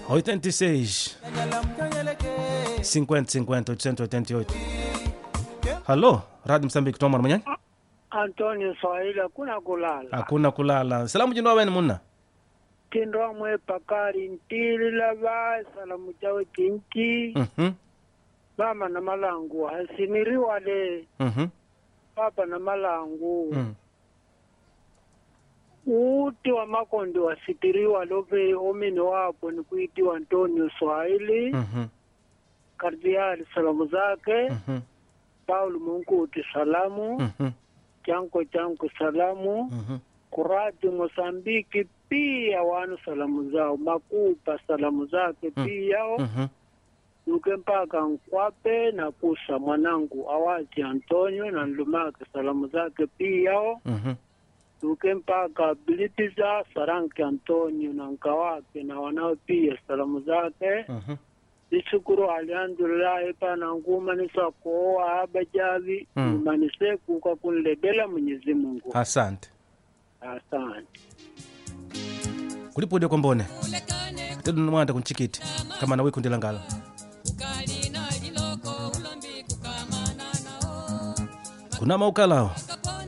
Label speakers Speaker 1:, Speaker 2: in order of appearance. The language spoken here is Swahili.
Speaker 1: 86 50 50 888 halo radi msambiki tomwana mwenyani
Speaker 2: Antonio Swahili hakuna kulala.
Speaker 1: hakuna kulala salamu jino weni munna
Speaker 2: Tindwa mwe pakari ntili lava salamu chawe kinchi
Speaker 1: Mhm,
Speaker 2: mama na malangu hasimiriwa le
Speaker 1: mhm,
Speaker 2: papa na malangu
Speaker 1: mm.
Speaker 2: uti wa makondi wasitiriwa love omini wapo ni kuitiwa Antonio Swahili
Speaker 1: Mhm,
Speaker 2: kardiali salamu zake
Speaker 1: mhm,
Speaker 2: Paulo Munguti salamu
Speaker 1: mhm,
Speaker 2: chanko chanko salamu
Speaker 1: mhm.
Speaker 2: kurati Mosambiki pia wanu salamu zao makupa salamu zake
Speaker 1: Mm.
Speaker 2: pia
Speaker 1: Mhm,
Speaker 2: nuke mpaka nkwape na kusa mwanangu awazi Antonio na nlumake salamu zake pia
Speaker 1: mhm.
Speaker 2: nuke mpaka bilitiza saranki Antonio na nkawake na wanao pia salamu zake
Speaker 1: Mhm.
Speaker 2: isukuru alhamdulillahi pana ngumanisa koowa abajavi
Speaker 1: Mm.
Speaker 2: ngumanise kuka kunlebela Mwenyezi Mungu
Speaker 1: asante
Speaker 2: asante
Speaker 1: kulipude kombone tedu mwanda kunchikiti kama nawe kundila ngala kuna maukalawo